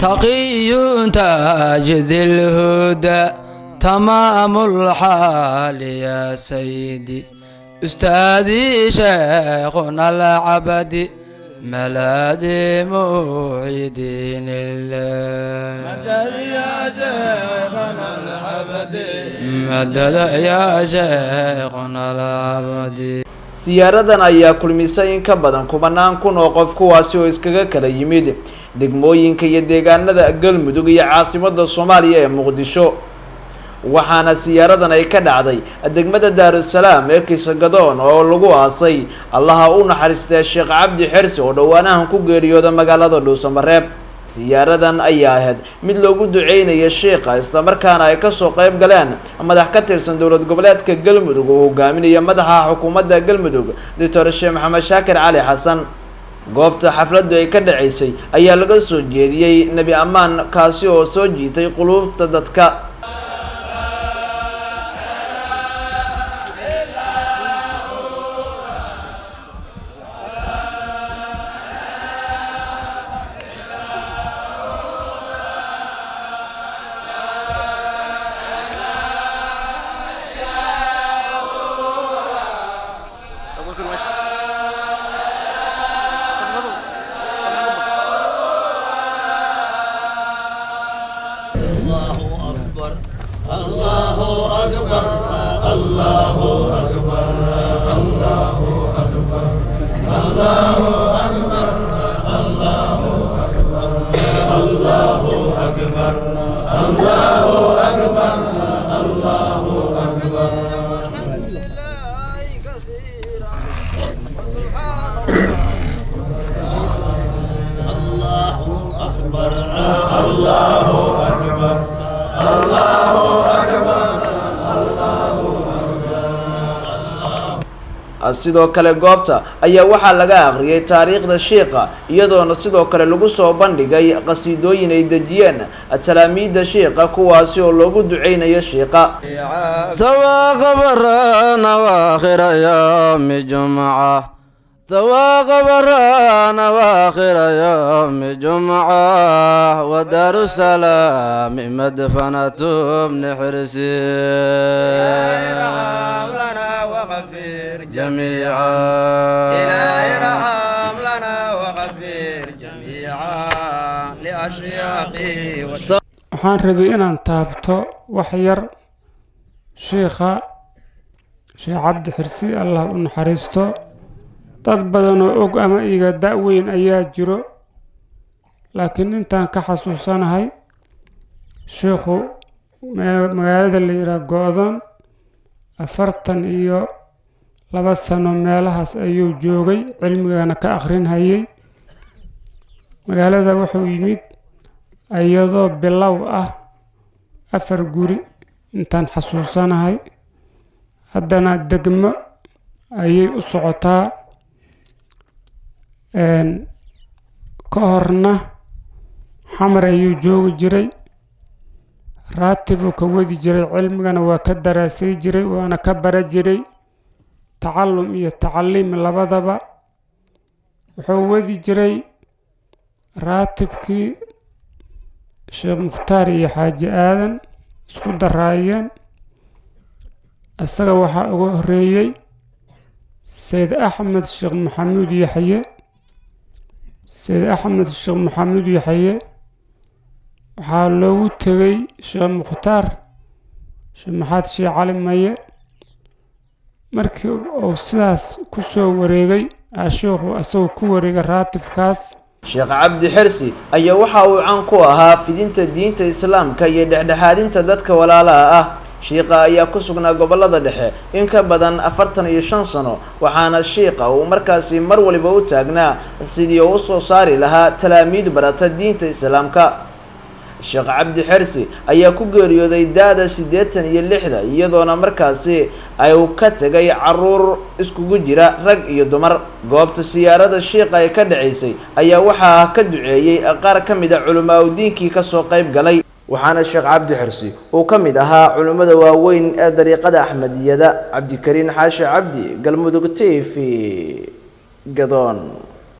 تقي تاج ذي الهدى تمام الحال يا سيدي أستاذي شيخنا العبد ملاذي موعدين الله مدد يا شيخنا العبد siyaaradan ayaa kulmisay in ka badan kubanaan kun oo qof kuwaasi oo iskaga kala yimid degmooyinka iyo deegaanada galmudug iyo caasimada soomaaliya ee muqdisho waxaana siyaaradan ay ka dhacday degmada daarusalaam ee kisagadoon oo lagu aasay allaha u naxariistee sheekh cabdi xersi oo dhowaanahan ku geeriyooda magaalada dhuusamareeb siyaaradan ayaa ahayd mid loogu duceynaya sheikha islamarkaana ay kasoo qeyb galeen madax ka tirsan dowlad goboleedka galmudug oo hogaaminaya madaxa xukuumadda galmudug doctor sheekh maxamed shaakir cali xasan goobta xafladdu ay ka dhaceysay ayaa laga soo jeediyey nebi ammaan kaasi oo soo jiitay quluubta dadka sidoo kale goobta ayaa waxaa laga akhriyay taariikhda shiikha iyadoona sidoo kale lagu soo bandhigay qasiidooyin ay dejiyeen talaamiidda shiikha kuwaasi oo loogu duceynayo shiikha ثواق برانا واخر يوم جمعة ثواق برانا واخر يوم جمعة ودار السلام مدفنة ابن حرسي ارحم لنا وغفر جميعا إلهي ارحم لنا وغفر جميعا لأشياقي waxaan rabay inaan taabto wax yar shiikha sheekh cabdi xirsi allah u naxariisto dad badan oo og ama iga da-weyn ayaa jiro laakiin intaan ka xasuusanahay shiikhu me- magaalada la yidhaah go-doon afartan iyo laba sano meelahaas ayuu joogay cilmigana ka akhrinhayay magaalada wuxuu yimid iyadoo bilow ah afar guri intaan xasuusanahay haddana degmo ayay u socotaa een, ka horna xamar ayuu joogi jiray raatibuu ka wadi jiray cilmigana waa ka daraasay jiray waana ka bara jiray tacallum iyo tacaliim labadaba wuxuu wadi jiray raatibkii sheekh mukhtaar iyo xaaji aadan isku daraayeen isaga waxaa uga horeeyey sayd axmed sheekh maxamuud yaxye sayd axmed sheekh maxamuud yaxye waxaa loogu tegay sheekh mukhtaar sheekh maxaad sheekh cali maye markii uu sidaas ku soo wareegay aa sheikhu isagoo ku wareegay raatibkaas sheekh cabdi xirsi ayaa waxa uu caan ku ahaa fidinta diinta islaamka iyo dhexdhexaadinta dadka walaalaha ah shiikha ayaa ku sugnaa gobolada dhexe in ka badan afartan iyo shan sano waxaana shiikha uu markaasi mar waliba u taagnaa sidii uu usoo saari lahaa talaamiid barata diinta islaamka sheekh cabdi xersi ayaa ku geeriyooday da-da siddeetan iyo lixda iyadoona markaasi ay uu ka tegay caruur iskugu jira rag iyo dumar goobta siyaarada shiikha ay ka dhacaysay ayaa waxaa ka duceeyey qaar ka mid a culamaa u diinkii kasoo qayb galay waxaana sheekh cabdi xirsi uu ka mid ahaa culimmada waaweyn ee dariiqada axmediyada cabdikariin xaashi cabdi galmudug t v gadoon